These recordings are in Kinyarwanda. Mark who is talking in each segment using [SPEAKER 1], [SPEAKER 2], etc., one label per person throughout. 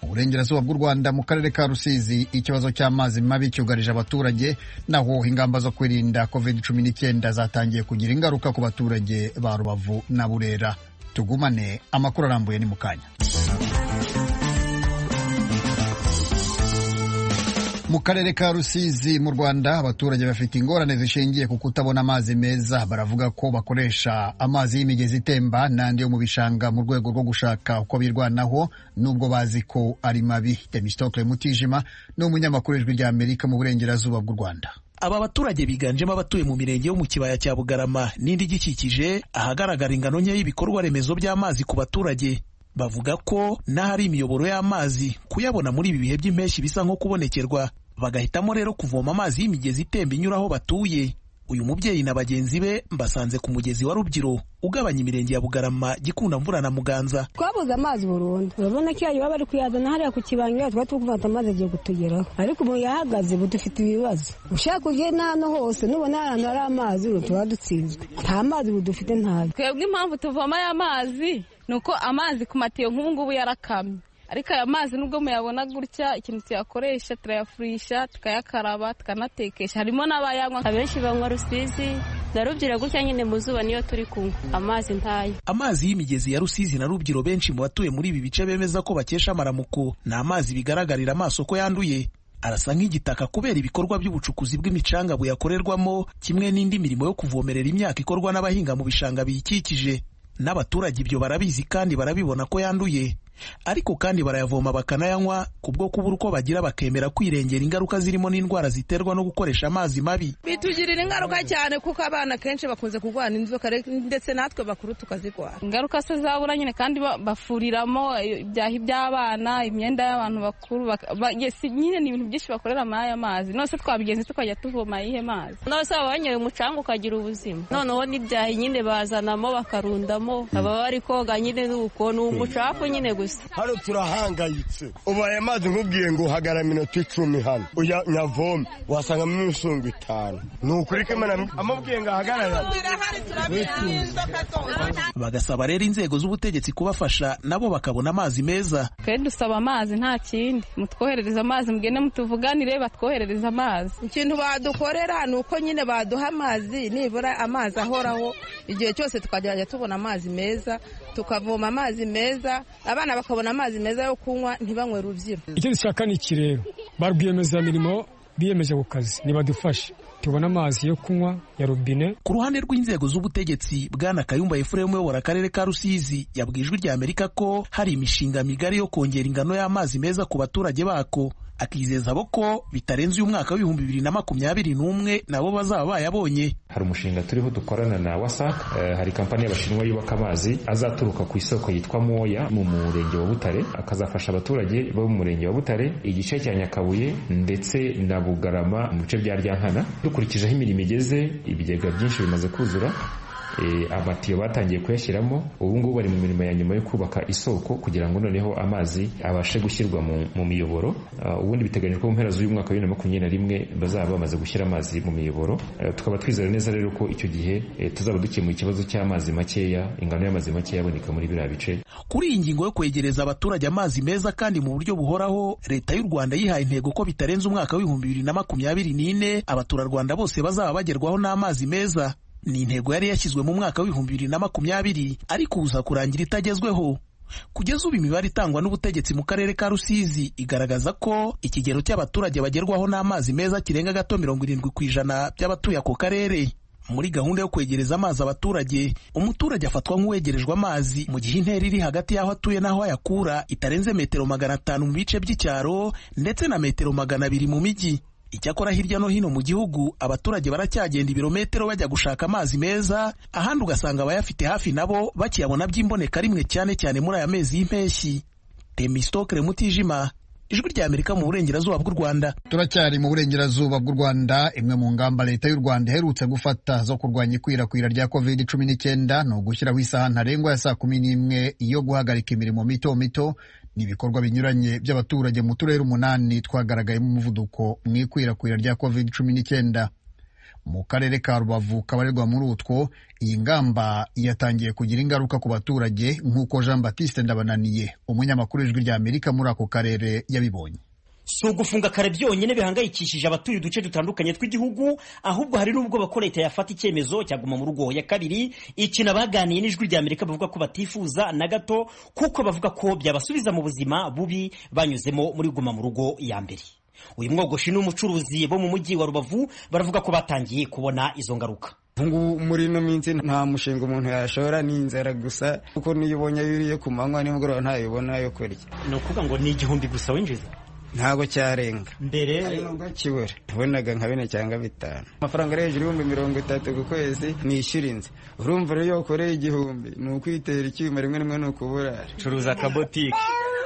[SPEAKER 1] burengerazuba bw'u rwanda mu karere ka rusizi ikibazo cy'amazi mabi cyugarije abaturage naho ingamba zo kwirinda covid cumi n'icyenda zatangiye kugira ingaruka ku baturage ba rubavu na burera tugumane amakuru arambuye ni mu kanya mu karere ka rusizi mu rwanda abaturage bafite ingorane zishingiye ku kutabona amazi meza baravuga ko bakoresha amazi y'imigezi itemba n'andi yo mu bishanga mu rwego rwo gushaka uko birwanaho nubwo bazi ko ari mabi temistokle mutijima ni umunyamakuru w'ijwi ry'amerika mu burengerazuba bw'u rwanda
[SPEAKER 2] aba baturage biganjemo abatuye mu mirenge yo mu kibaya cya bugarama n'indi igikikije ahagaragara ingano nke y'ibikorwa remezo by'amazi ku baturage bavuga ko n'ahari imiyoboro y'amazi kuyabona muri ibi bihe by'impeshyi bisa nko kubonekerwa bagahitamo rero kuvoma amazi y'imigezi itemba inyura aho batuye uyu mubyeyi na bagenzi be mbasanze ku mugezi wa Rubyiru ugabanya imirenge ya Bugarama Gikunda mvura na Muganza
[SPEAKER 3] twabuze amazi burundu urabona ko yayo baba bari kuyazana hariya ku kibanga twari turi kumva amazi agiye kutugeraho ariko ubu yahagaze budufite ibibazo ushaka ujye n'ahantu hose nubona hari ahantu hari amazi tuba dutsinzwe nta mazi budufite ntayo
[SPEAKER 4] twebwe impamvu tuvoma aya mazi ni uko amazi ku matiyo nk'ubu ngubu yarakamye ariko aya mazi nubwo muyabona gutya ikintu tuyakoresha turayafurisha tukayakaraba tukanatekesha harimo n'abayanywa
[SPEAKER 5] abenshi banywa rusizi na rubyiro gutya nyine mu zuba niyo turi kunywa amazi ntayo
[SPEAKER 2] amazi y'imigezi ya rusizi na rubyiro benshi mu batuye muri ibi bice bemeza ko bakesha amaramuko ni amazi bigaragarira amaso ko yanduye arasa nk'igitaka kubera ibikorwa by'ubucukuzi bw'imicanga buyakorerwamo kimwe n'indi mirimo yo kuvomerera imyaka ikorwa n'abahinga mu bishanga biyikikije n'abaturage ibyo barabizi kandi barabibona ko yanduye ariko kandi barayavoma bakanayanywa kubwo kubura uko bagira bakemera kwirengera ingaruka zirimo n'indwara ziterwa no gukoresha amazi mabi
[SPEAKER 6] bitugirira ingaruka cyane kuko abana kenshi bakunze kurwara inzoka ndetse natwe bakuru tukazirwara
[SPEAKER 4] ingaruka se zabura nyine kandi bafuriramo ibyahi by'abana imyenda y'abantu bakuru nyine ni ibintu byinshi bakorera muri aya mazi nose twabigenze tukajya tuvoma ayihe mazi
[SPEAKER 5] nose baba banyoye umucanga ukagira ubuzima noneho n'ibyahi nyine bazanamo bakarundamo baba bari koga nyine n'uko ni umucafu nyine gusa
[SPEAKER 7] hano turahangayitse ubu aya mazi nkubwiye ngo uhagarara iminota icumi hano uya nyavome wasangamo imisonga itanu ni ukuri ko imana amubwiye ngo ahagarare
[SPEAKER 2] bagasaba rero inzego z'ubutegetsi kubafasha nabo bakabona amazi meza
[SPEAKER 4] twe dusaba amazi nta kindi mutwoherereza amazi mugende mutuvuganire batwoherereza amazi
[SPEAKER 6] ikintu badukorera ni uko nyine baduha amazi nibura amazi ahoraho igihe cyose tukagerageza tubona amazi meza tukavoma amazi meza abana bakabona amazi meza yo kunywa ntibanywe rubyiro
[SPEAKER 8] icyo dushaka ni iki rero ba rwiyemezamirimo biyemeje ku kazi ntibadufashe tubona amazi yo kunywa ya robine
[SPEAKER 2] ku ruhande rw'inzego z'ubutegetsi bwana kayumba efuremu uyobora akarere ka rusizi yabwije ijwi amerika ko hari imishinga migari yo kongera ingano y'amazi meza ku baturage bako akizeza abo ko bitarenze uyu mwaka w'ibihumbi bibiri na makumyabiri n'umwe nabo bazaba bayabonye
[SPEAKER 9] hari umushinga turiho dukorana na wasac hari kampani y'abashinwa yubaka amazi azaturuka ku isoko yitwa moya mu murenge wa butare akazafasha abaturage bo mu murenge wa butare igice cya nyakabuye ndetse na bugarama mu bice bya ryankana dukurikijeho imirimo igeze ibigega byinshi bimaze kuzura amatiyo batangiye kuyashyiramo ubu ngubu bari mu mirimo ya nyuma yo kubaka isoko kugira ngo noneho amazi abashe gushyirwa mu miyoboro ubundi biteganyijwe ko mu mpera z'uyu mwaka wa bibiri na makumyabiri na rimwe bazaba bamaze gushyira amazi mu miyoboro tukaba twizera neza rero ko icyo gihe tuzaba dukemuye ikibazo cy'amazi makeya ingano y'amazi makeya aboneka muri biriya bice
[SPEAKER 2] kuri iyi ngingo yo kwegereza abaturage amazi meza kandi mu buryo buhoraho leta y'u rwanda yihaye intego ko bitarenze umwaka w'ibihumbi bibiri na makumyabiri n'ine abaturarwanda bose bazaba bagerwaho n'amazi meza ni intego yari yashyizwe mu mwaka w'ibihumbi bibiri na makumyabiri ariko uza kurangira itagezweho kugeza ubu imibare itangwa n'ubutegetsi mu karere ka rusizi igaragaza ko ikigero cy'abaturage bagerwaho n'amazi meza kirenga gato mirongo irindwi ku ijana by'abatuye ako karere muri gahunda yo kwegereza amazi abaturage umuturage afatwa nk'uwegerejwe amazi mu gihe intera iri hagati y'aho atuye n'aho ayakura itarenze metero magana atanu mu bice by'icyaro ndetse na metero magana abiri mu mijyi icyakora hirya no hino mu gihugu abaturage baracyagenda ibirometero bajya gushaka amazi meza ahandi ugasanga abayafite hafi nabo bakiyabona by'imboneka rimwe cyane cyane muri aya mezi y'impeshyi temisitokere mutijima ijwi rya amerika mu burengerazuba bw'u rwanda
[SPEAKER 1] turacyari mu burengerazuba bw'u rwanda imwe mu ngamba leta y'u rwanda iherutse gufata zo kurwanya ikwirakwira rya covid cumi n'icyenda ni ugushyiraho isaha ntarengwa ya saa kumi n'imwe yo guhagarika imirimo mito mito ni ibikorwa binyuranye by'abaturage mu turere umunani twagaragayemo umuvuduko mu ikwirakwira rya covid cumi n'icyenda mu karere ka rubavu kabarirwa muri utwo iyi ngamba yatangiye kugira ingaruka ku baturage nk'uko jean batiste ndabananiye umunyamakuru w'ijwi rya amerika muri ako karere yabibonye
[SPEAKER 10] si ugufunga kare byonyine bihangayikishije abatuye uduce dutandukanye tw'igihugu ahubwo hari n'ubwo bakora leta yafata icyemezo cyaguma mu rugo ya kabiri ikintu baganiye n'ijwi rya amerika bavuga ko batifuza na gato kuko bavuga ko byabasubiza mu buzima bubi banyuzemo muri guma mu rugo ya mbere uyu mwogoshi n'umucuruzi bo mu mujyi wa rubavu baravuga ko batangiye kubona izo ngaruka
[SPEAKER 11] ubungubu muri ino minsi nta mushinga umuntu yashora ni inzara gusa kuko niyo ubonye yuriye ku manywa nimugoroba ntayo ubona yo kurya
[SPEAKER 10] ni ukuvuga ngo ni igihumbi gusa winjiza
[SPEAKER 11] ntabwo cyarenga
[SPEAKER 10] mbere
[SPEAKER 11] nubwo kibura tubonaga nka bine cyangwa bitanu amafaranga ari hejuru y'ibihumbi mirongo itatu ku kwezi nishyura inzu urumva rero iyo wakoreye igihumbi ni ukwitera icyuma rimwe rimwe ni ukuburara
[SPEAKER 12] curuza akabotike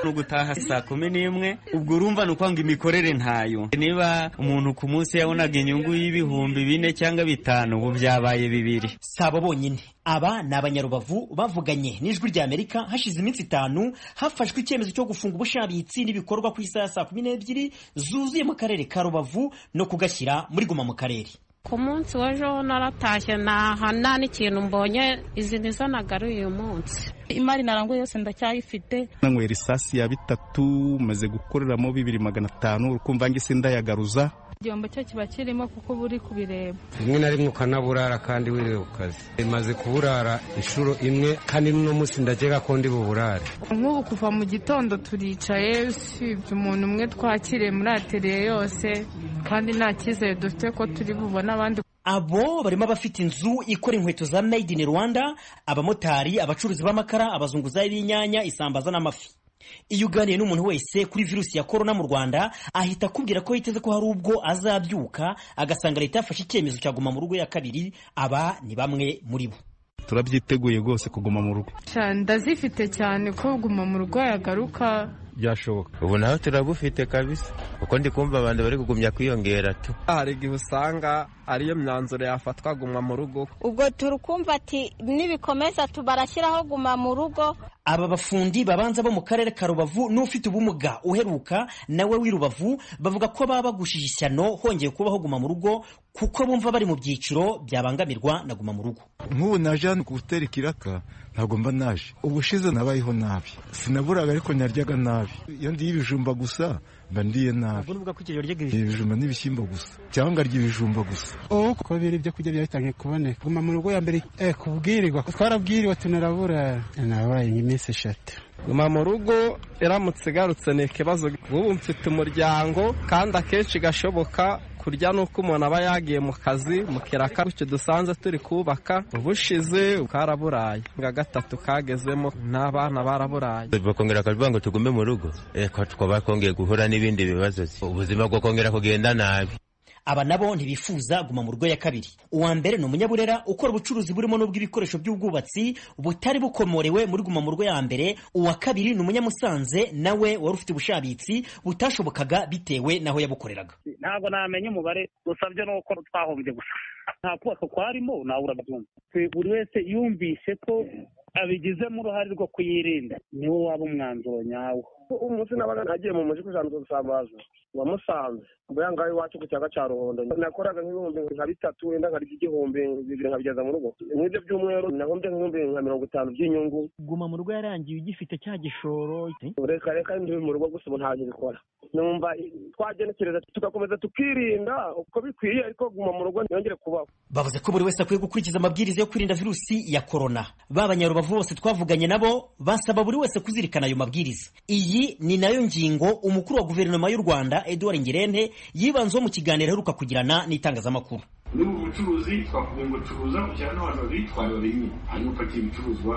[SPEAKER 12] ni ugutaha saa kumi n'imwe ubwo urumva ni ukwanga imikorere ntayo niba umuntu ku munsi yabonaga inyungu y'ibihumbi bine cyangwa bitanu ubu byabaye bibiri
[SPEAKER 10] si abo bonyine aba ni abanyarubavu bavuganye n'ijwi rya amerika hashize iminsi itanu hafashwe icyemezo cyo gufunga ubushabitsi n'ibikorwa ku isaha saa kumi n'ebyiri zuzuye mu karere ka rubavu no kugashyira muri guma mu karere
[SPEAKER 5] ku munsi w'ejo naratashye ntaha nta n'ikintu mbonye izi nizo nagaruye uyu munsi
[SPEAKER 4] imari naranguye yose ndacyayifite
[SPEAKER 13] nanywera isasi ya bitatu maze gukoreramo bibiri magana atanu ukumva ngise ndayagaruza
[SPEAKER 4] igihombo cyo kiba kirimo kuko uba uri kubireba
[SPEAKER 14] rimwe na rimwe ukanaburara kandi wiriwe ku kazi imaze kuburara inshuro imwe kandi n'uno munsi ndagera ko ndi buburare
[SPEAKER 15] nk'ubu kuva mu gitondo turicaye usibye umuntu umwe twakiriye muri ateriye yose kandi nta cyizere dufite ko turi bubone abandi
[SPEAKER 10] abo barimo abafite inzu ikora inkweto za made in rwanda abamotari abacuruzi b'amakara abazunguzayi b'inyanya isambaza n'amafi iyo uganiye n'umuntu wese kuri virusi ya korona mu rwanda ahita akubwira ko yiteze ko hari ubwo azabyuka agasanga leta yafashe icyemezo cyaguma mu rugo ya kabiri aba ni bamwe muri bo
[SPEAKER 13] turabyiteguye rwose kuguma mu rugo
[SPEAKER 15] ndazifite cyane ko guma mu rugo yagaruka
[SPEAKER 13] byashoboka
[SPEAKER 16] ubu naho turabufite kabisa kuko ndi kumva abantu bari kugumya kwiyongera tu
[SPEAKER 17] hari igihe usanga ariyo myanzuro yafatwa guma mu rugo
[SPEAKER 5] ubwo turi kumva ati nibikomeza tubarashyiraho guma mu rugo
[SPEAKER 10] aba bafundi babanza bo mu karere ka rubavu n'ufite ubumuga uheruka nawe w'i rubavu bavuga ko baba bagushije ishyano hongeye kubaho guma mu rugo kuko bumva bari mu byiciro byabangamirwa na guma mu rugo
[SPEAKER 18] nk'ubu naje hano ku hoteli kiraka ntabwo mba naje ubushize nabayeho nabi sinaburaga ariko naryaga nabi iyo ndiye ibijumba gusa mba ndiye nabi ibijumba n'ibishyimbo gusa cyangwa ngarya ibijumba gusa
[SPEAKER 19] ubu kuko biri ibyo kurya byatangiye kuboneka guma mu rugo ya mbere kubwirirwa twarabwirirwa tunarabura nabaye nyine iminsi eshatu
[SPEAKER 17] guma mu rugo iramutse igarutse ni ikibazo ubu mfite umuryango kandi akenshi gashoboka kurya ni uko umuntu aba yagiye mu kazi mu kiraka icyo dusanze turi kubaka ubushize karaburaye nka gatatu kagezemo n'abana baraburaye
[SPEAKER 16] bakongera bakavuga ngo tugume mu rugo twaba twongeye guhura n'ibindi bibazo ubuzima bwo kongera kugenda nabi
[SPEAKER 10] aba nabo ntibifuza guma mu rugo ya kabiri uwa mbere ni umunyaburera ukora ubucuruzi burimo n'ubw'ibikoresho by'ubwubatsi butari bukomorewe muri guma mu rugo ya mbere uwa kabiri ni umunyamusanze nawe wari ufite ubushabitsi butashobokaga bitewe n'aho yabukoreraga
[SPEAKER 20] ntabwo namenya umubare gusa byo ni uko twahombye gusa nta kubaka kwarimo nawe urabyumva buri wese yumvise ko abigizemo uruhare rwo kuyirinda niwo waba umwanzuro nyawo
[SPEAKER 21] umunsi nabaga nagiye mu mujyi kugira ngo dusambaze wamusanze mbega ngaho iwacu ku kiyaga cya ruhondo nakoraga nk'ibihumbi nka bitatu wenda nkarya igihumbi bibiri nkabigeza mu rugo nk'ibyo by'umweru nahombye nk'ibihumbi nka mirongo itanu by'inyungu
[SPEAKER 10] guma mu rugo yarangiye ugifite cya gishoro
[SPEAKER 21] reka reka ndi mu rugo gusa ubu ntabyo bikora numva twagenekereza tugakomeza tukirinda uko bikwiye ariko guma mu rugo ntiyongere kubaho
[SPEAKER 10] bavuze ko buri wese akwiye gukurikiza amabwiriza yo kwirinda virusi ya korona b'abanyarubavu bose twavuganye nabo basaba buri wese kuzirikana ayo mabwiriza iyi iyi ni nayo ngingo umukuru wa guverinoma y'u rwanda edouard ngirente yibanzeho mu kiganiro aheruka kugirana n'itangazamakuru
[SPEAKER 22] muri ubu bucuruzi twavuga ngo curuza ujyana n'abantu babiri twari babiri hanyuma upakiye ibicuruzwa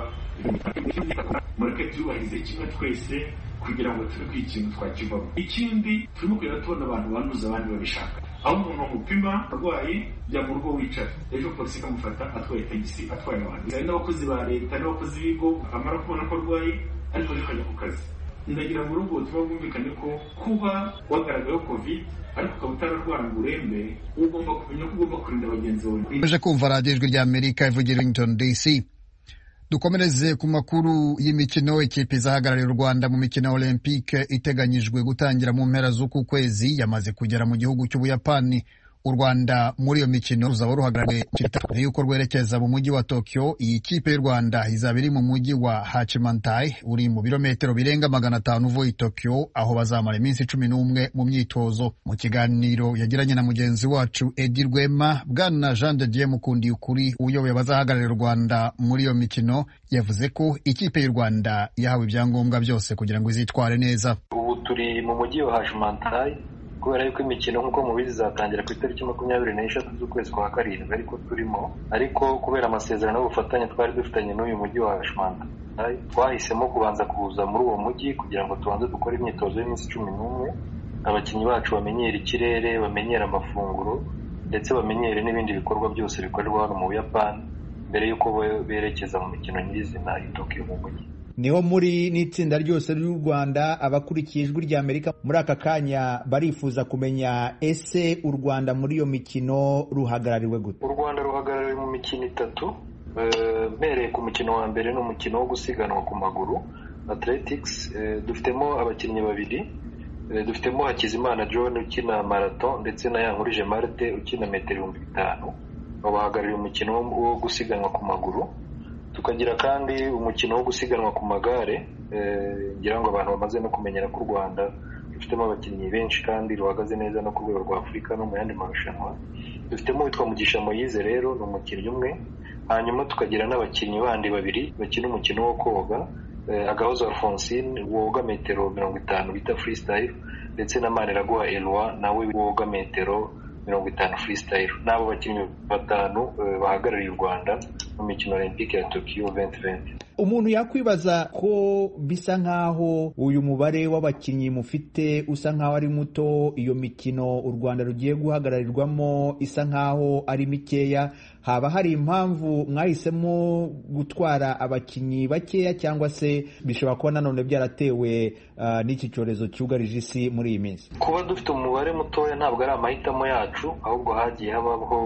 [SPEAKER 22] mureke tuyubahirize kimwe twese kugira ngo tube ku ikintu twakivamo ikindi turimo kugenda tubona abantu banduza abandi babishaka aho umuntu amupima arwaye jya mu rugo wicara ejo polisi ikamufata atwaye tagisi atwaye abantu hari n'abakozi ba leta n'abakozi b'ibigo amara kubona ko arwaye ariko arikajya ku kazi ndagira mu rugo tuba bwumvikane ko kuba wagaragayeho covid ariko ukaba utararwara ngo urembe ugomba kumenya ko ugomba kurinda bagenzi bawe
[SPEAKER 1] uje kumva radiyo ijwi rya amerika ivugira washington dc dukomereze ku makuru y'imikino ikipe izahagarariye u rwanda mu mikino ya olympique iteganyijwe gutangira mu mpera z'uku kwezi yamaze kugera mu gihugu cy'ubuyapani u Rwanda muri iyo mikino ruzaba ruhagarariwe mbere y'uko rwerekeza mu mujyi wa Tokyo iyi kipe y'u Rwanda izaba iri mu mujyi wa Hachimantai uri mu birometero birenga magana atanu uvuye i Tokyo aho bazamara iminsi cumi n'umwe mu myitozo mu kiganiro yagiranye na mugenzi wacu Edi Rwema bwana Jean de Dieu Mukundiye ukuri uyoboye abazahagararira u Rwanda muri iyo mikino yavuze ko ikipe y'u Rwanda yahawe ibyangombwa byose kugira ngo izitware neza
[SPEAKER 3] ubu turi mu mujyi wa Hachimantai kubera yuko imikino nk'uko mubizi izatangira ku itariki makumyabiri n'eshatu z'ukwezi kwa karindwi ariko turimo ariko kubera amasezerano y'ubufatanye twari dufitanye n'uyu mujyi wa Hashmanda twahisemo kubanza kuza muri uwo mujyi kugira ngo tubanze dukore imyitozo y'iminsi cumi n'umwe abakinnyi bacu bamenyere ikirere bamenyere amafunguro ndetse bamenyere n'ibindi bikorwa byose bikorerwa hano mu buyapani mbere y'uko berekeza mu mikino nyirizina i Tokyo mu mujyi
[SPEAKER 7] niho muri n'itsinda ryose ry'u rwanda abakurikiye ijwi rya amerika muri aka kanya barifuza kumenya ese u rwanda muri iyo mikino ruhagarariwe gute
[SPEAKER 3] u rwanda ruhagarariwe mu mikino itatu mpereye ku mukino wa mbere ni umukino wo gusiganwa ku maguru athletics dufitemo abakinnyi babiri dufitemo hakizimana john ukina marato ndetse na yankurije marite ukina metero ibihumbi bitanu babahagarariye umukino wo gusiganwa ku maguru tukagira kandi umukino wo gusiganwa ku magare ngira ngo abantu bamaze no kumenyera ko u rwanda rufitemo abakinnyi benshi kandi ruhagaze neza no ku rwego rwa afurika no mu yandi marushanwa dufitemo witwa mugisha moyize rero ni umukinnyi umwe hanyuma tukagira n'abakinnyi bandi babiri bakina umukino wo koga agahozo alphonsine woga metero mirongo itanu bita freestyle ndetse na maniraguha eloi nawe woga metero mirongo itanu freestyle n'abo bakinnyi batanu bahagarariye u rwanda mu mikino olympique ya tokiyo venti venti
[SPEAKER 7] umuntu yakwibaza ko bisa nk'aho uyu mubare w'abakinnyi mufite usa nk'aho ari muto iyo mikino u rwanda rugiye guhagararirwamo isa nk'aho ari mikeya haba hari impamvu mwahisemo gutwara abakinnyi bakeya cyangwa se bishobora kuba nanone byaratewe n'iki cyorezo cyugarije isi muri iyi minsi
[SPEAKER 3] kuba dufite umubare mutoya ntabwo ari amahitamo yacu ahubwo hagiye habaho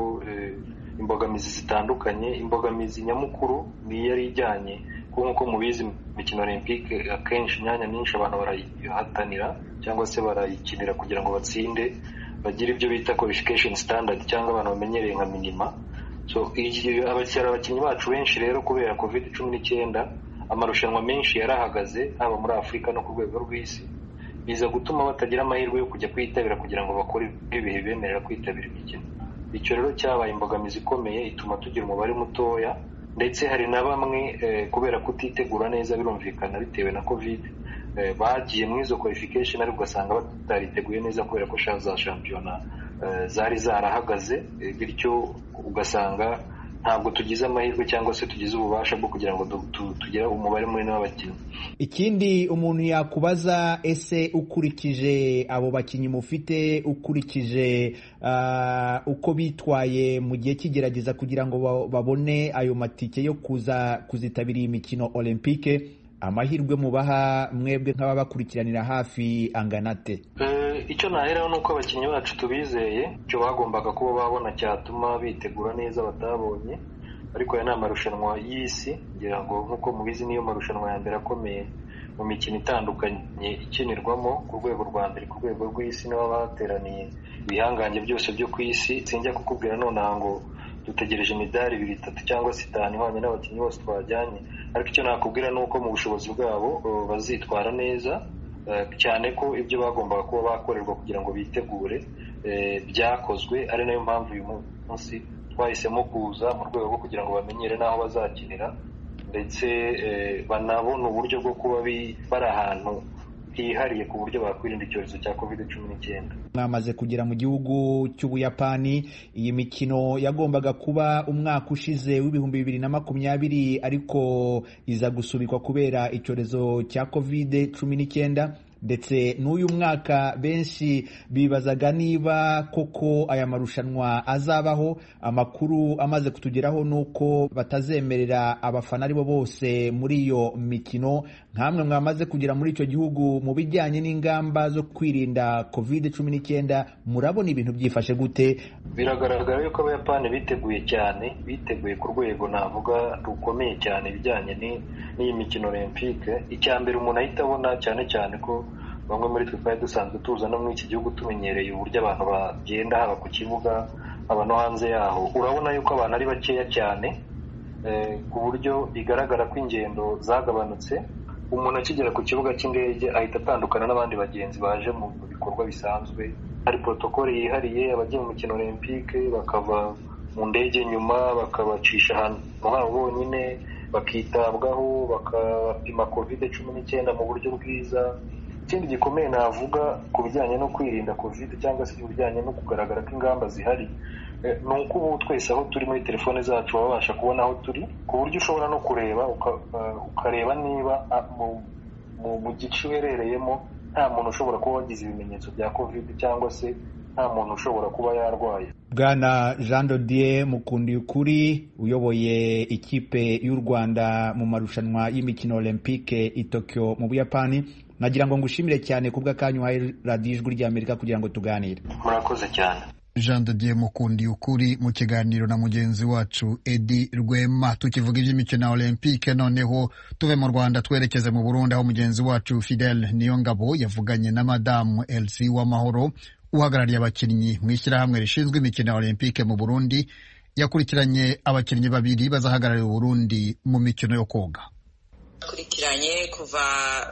[SPEAKER 3] imbogamizi zitandukanye imbogamizi nyamukuru ni iyari ijyanye kuko nk'uko mubizi imikino olympique akenshi imyanya myinshi abantu barayihatanira cyangwa se barayikinira kugira ngo batsinde bagire ibyo bita qualification standard cyangwa abantu bamenyereye nka minima so abakiriya abakinnyi bacu benshi rero kubera covid cumi n'icyenda amarushanwa menshi yarahagaze haba muri afurika no ku rwego rw'isi biza gutuma batagira amahirwe yo kujya kwitabira kugira ngo bakore ibihe bibemerera kwitabira imikino icyo rero cyabaye imbogamizi ikomeye ituma tugira umubare mutoya ndetse hari na bamwe kubera kutitegura neza birumvikana bitewe na covid bagiye muri izo qualification ariko ugasanga batariteguye neza kubera ko za shampiyona zari zarahagaze bityo ugasanga ntabwo tugize amahirwe cyangwa se tugize ububasha bwo kugira ngo tugire umubare munini w'abakinnyi
[SPEAKER 7] ikindi umuntu yakubaza ese ukurikije abo bakinnyi mufite ukurikije uko bitwaye mu gihe cy'igerageza kugira ngo babone ayo matike yo kuza kuzitabira iyi mikino olympique amahirwe mubaha mwebwe nk'ababakurikiranira hafi anganate
[SPEAKER 3] icyo naheraho ni uko abakinnyi bacu tubizeye icyo bagombaga kuba babona cyatuma bitegura neza batabonye ariko aya ni amarushanwa y'isi ngira ngo nk'uko mubizi niyo marushanwa ya mbere akomeye mu mikino itandukanye ikinirwamo ku rwego rwa mbere ku rwego rw'isi niba bateraniye ibihangange byose byo ku isi sinjya kukubwira nonaha ngo dutegereje imidari ibiri itatu cyangwa se itanu ihwanye n'abakinnyi bose twajyanye ariko icyo nakubwira ni uko mu bushobozi bwabo bazitwara neza cyane ko ibyo bagombaga kuba bakorerwa kugira ngo bitegure byakozwe ari nayo mpamvu uyu munsi twahisemo kuza mu rwego rwo kugira ngo bamenyere n'aho bazakinira ndetse banabona uburyo bwo kuba bari ahantu hihariye ku buryo bakwirinda icyorezo cya covid cumi n'icyenda
[SPEAKER 7] mwamaze kugera mu gihugu cy'ubuyapani iyi mikino yagombaga kuba umwaka ushize w'ibihumbi bibiri na makumyabiri ariko iza gusubikwa kubera icyorezo cya covid cumi n'icyenda ndetse n'uyu mwaka benshi bibazaga niba koko aya marushanwa azabaho amakuru amaze kutugeraho ni uko batazemerera abafana aribo bose muri iyo mikino nkamwe mwamaze kugera muri icyo gihugu mu bijyanye n'ingamba zo kwirinda kovide cumi n'icyenda murabona ibintu byifashe gute
[SPEAKER 3] biragaragara yuko abayapani biteguye cyane biteguye ku rwego navuga rukomeye cyane ibijyanye n'iyi mikino olympique icya mbere umuntu ahita abona cyane cyane ko bamwe muri twe twari dusanzwe tuza no muri iki gihugu tumenyereye uburyo abantu bagenda haba ku kibuga haba no hanze yaho urabona yuko abantu ari bakeya cyane eh, ku buryo bigaragara ko ingendo zagabanutse umuntu akigera ku kibuga cy'indege ahita atandukana n'abandi bagenzi baje mu bikorwa bisanzwe hari protokole yihariye abagiye mu mikino olympique bakava mu ndege nyuma bakabacisha ahantu habo bonyine bakitabwaho bakapima kovide cumi n'icyenda mu buryo bwiza ikindi gikomeye navuga ku bijyanye no kwirinda covid cyangwa se ibijyanye no kugaragara ko ingamba zihari eh, ni uko ubu twese aho turi muri telefone zacu baba babasha kubona aho turi ku buryo ushobora no kureba uka- eh, ukareba niba ah, mu- mu- mu gice uherereyemo nta muntu ushobora kuba wagize ibimenyetso bya covid cyangwa se nta muntu ushobora kuba yarwaye
[SPEAKER 7] bwana jean dodier mukundiyukuri uyoboye ikipe y'u rwanda mu marushanwa y'imikino olympique i tokyo mu buyapani nagira ngo ngushimire cyane ku bw'akanya uhaye radiyo ijwi ry'amerika kugira ngo tuganire
[SPEAKER 3] murakoze cyane
[SPEAKER 1] jean de dieu mukundi ukuri mu kiganiro na mugenzi wacu edi rwema tukivuga iby'imikino ya olympique noneho tuve mu rwanda twerekeze mu burundi aho mugenzi wacu fidel niyongabo yavuganye na madamu elsie w'amahoro uhagarariye abakinnyi mu ishyirahamwe rishinzwe imikino ya olympique mu burundi yakurikiranye abakinnyi babiri bazahagararira uburundi mu mikino yo koga
[SPEAKER 6] bakurikiranye kuva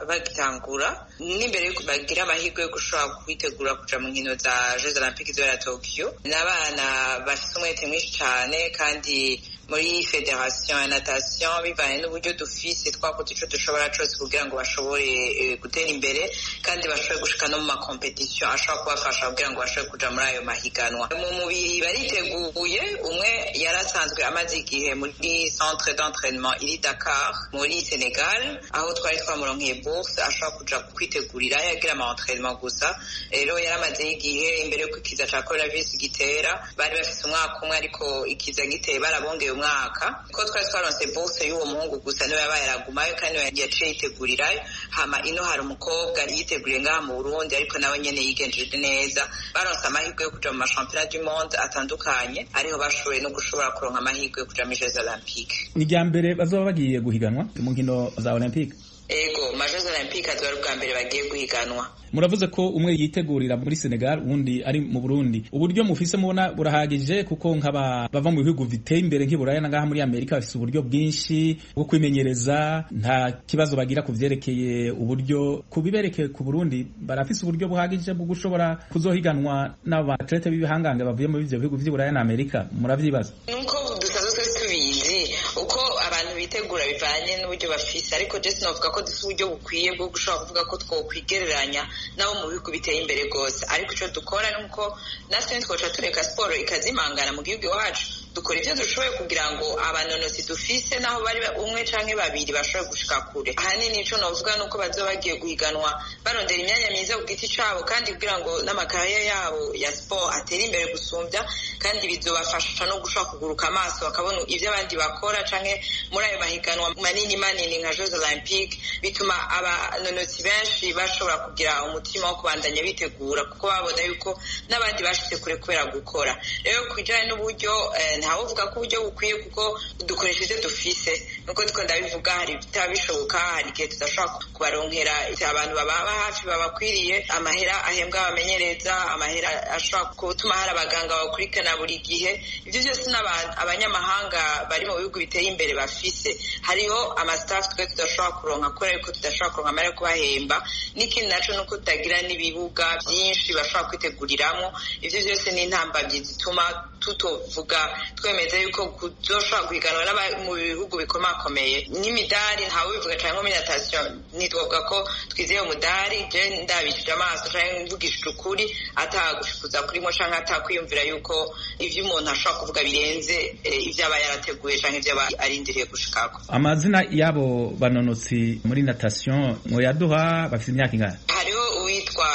[SPEAKER 6] bagitangura n'imbere yuko bagira amahirwe yo gushobora kwitegura kuja mu nkino za jeux olympique zibera tokyo ni abana bafite umwete mwinshi cyane kandi muri federation ya natation bivanye n'uburyo dufise twakoze ico dushobora cose kugira ngo bashobore eh, gutera imbere kandi bashobore gushika no mu makompetisiyo ashobora kubafasha kugira ngo bashobore kuja muri ayo mahiganwa mu mubiri bariteguye umwe yari asanzwe amaze igihe muri centre d'entraînement iri dakar muri senegal aho twari twamuronkeye bourse ashobora kuja kwitegurira yagira ama entraînement gusa rero yari amazeyo igihe imbere yuko ikiza ca coronavirus gitera bari bafise umwaka umwe ariko ikiza giteye barabongeye umwaka ko twari twaronse bourse y'uwo muhungu gusa niwe yabaye aragumayo kandi yaciye yitegurirayo hama ino hari umukobwa yiteguriye ngaha mu burundi ariko nawe nyene yigenjeje neza baronse amahirwe yo kuja mu mashampiyona du monde atandukanye ariho bashoboye no gushobora kuronka amahirwe yo kuja muri jeux olympique
[SPEAKER 8] ni rya mbere bazaba bagiye guhiganwa mu nkino za olympique
[SPEAKER 6] ego majors olympique aziba ari ubwa mbere bagiye guhiganwa
[SPEAKER 8] muravuze ko umwe yitegurira muri senegal uwundi ari mu burundi uburyo mufise mubona burahagije kuko nk'aba bava mu bihugu biteye imbere nk'iburaya na ngaha muri amerika bafise uburyo bwinshi bwo kwimenyereza nta kibazo bagira ku vyerekeye uburyo ku biberekeye ku burundi barafise uburyo buhagije bwo gushobora kuzohiganwa n'aba atlete b'ibihangange bavuye muri ivyo bihugu vy'iburaya na amerika muravyibaza
[SPEAKER 6] nuko dusanzwe twese tubizi uko abantu bitegura bivanye n'uburyo bafise ariko je sinavuga ko dufite uburyo bukwiye bwo gushobora kuvuga ko twokwigereranya nabo mu bihugu biteye imbere rwose ariko ico dukora ni uko natwe ntitwoca tureka siporo ikazimangana mu gihugu iwacu dukora ivyo dushoboye kugira ngo abanonozi dufise naho bari ba- umwe canke babiri bashobore gushika kure ahanini ico novuga ni uko bazoba bagiye guhiganwa barondera imyanya myiza ku giti cabo kandi kugira ngo n'amakarere yabo ya siporo atere imbere gusumbya kandi bizobafasha no gushobora kuguruka amaso bakabona ivyo abandi bakora canke muri ayo mahiganwa manini manini nka jeux olympique bituma abanonozi benshi bashobora kugira umutima wo kubandanya bitegura kuko babona yuko n'abandi bashitse kure kubera gukora rero ku bijanye n'uburyo eh, ntawovuga ko uburyo bukwiye kuko dukoresha ivyo dufise nuko twe ndabivuga hari bitaba bishoboka hari igihe tudashobora kubaronkera abantu bababa hafi babakwiriye amahera ahembwa abamenyereza amahera ashobora gutuma hari abaganga bakurikirana buri gihe ivyo byose n'abantu abanyamahanga bari mu bihugu biteye imbere bafise hariho amasitafu twe tudashobora kuronka kubera yuko tudashobora kuronka amahera yo kubahemba n'ikindi naco ni uko tutagira n'ibibuga vyinshi bashobora kwiteguriramwo ivyo byose ni intambamyi zituma tutovuga twemeza yuko kuzoshobora guhiganwa n'aba- mu bihugu bikomakomeye n'imidari ntawe bivuga canke muri natasiyo nitwavuga ko twizeye umudari je ndabishije amaso canke mvugishije ukuri atagushukuza kurimo canke atakwiyumvira yuko ivyo umuntu ashobora kuvuga birenze eh, ivyo aba yarateguye canke ivyo aba arindiriye gushikako
[SPEAKER 8] amazina y'abo banonotsi muri natation muyaduha bafise imyaka ingana
[SPEAKER 6] hariho uwitwa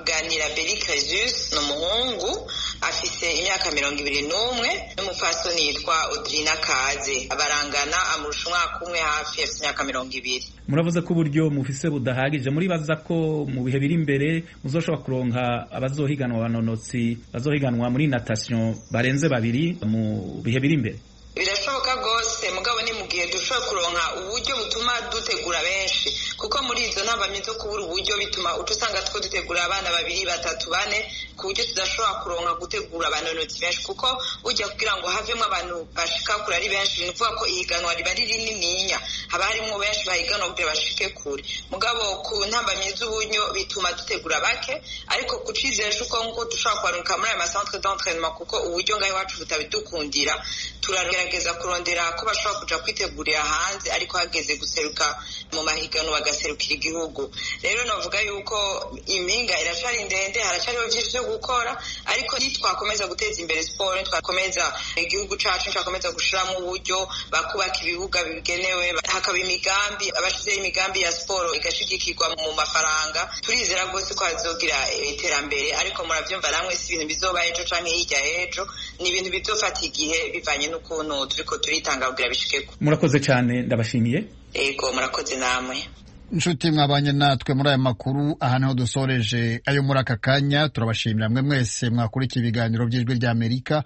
[SPEAKER 6] ganira beri kazus ni umuhungu afise imyaka mirongo ibiri n'umwe n'umupfasoni yitwa odrina kaze barangana amurusha umwaka umwe hafi afite imyaka mirongo ibiri
[SPEAKER 8] muravuze ko uburyo mufise budahagije muribaza ko mu bihe biri imbere muzoshobora kuronka abazohiganwa abanonotsi bazohiganwa muri natation barenze babiri mu bihe biri imbere
[SPEAKER 6] birashoboka rwose mugabo ni mu gihe dushoboye kuronka uburyo butuma dutegura benshi kuko muri izo ntambamyi zo kubura uburyo bituma uca usanga two dutegura abana babiri batatu bane ku buryo tudashobora kuronka gutegura abantu inoti benshi kuko ujya kugira ngo havemo abantu bashika kure ari benshi ni ukuvuga ko ihiganwa riba ari rinininya haba harimo benshi bahiganwa kugira bashike kure mugabo ku ntambamyi z'uburyo bituma dutegura bake ariko kuca izera uko nk'uko dushobora kubaruka muri ayo masantre d'entraînement kuko uburyo ngaho iwacu butabidukundira turagerageza kurondera ko bashobora kuja kwitegurira hanze ariko hageze guseruka mu mahiganwa bagaserukira igihugu rero navuga yuko impinga iracari ndende haracariho vyinshi vyo gukora ariko nitwakomeza guteza imbere siporo nitwakomeza igihugu cacu nitwakomeza gushiramo uburyo bakubaka ibibuga bigenewe hakaba imigambi abashizeho imigambi ya siporo igashigikirwa mu mafaranga turizera rwose ko hazogira iterambere ariko muravyumva namwe si ibintu bizoba ejo canke hirya y'ejo ni ibintu bizofata igihe bivanye n'ukuntu turiko turitanga kugira bishike ku
[SPEAKER 8] murakoze cyane ndabashimiye
[SPEAKER 6] yego murakoze namwe
[SPEAKER 1] inshuti mwabanye natwe muri aya makuru aha niho dusoreje ayo muri aka kanya turabashimira mwe mwese mwakurikiye ibiganiro by'ijwi ry'amerika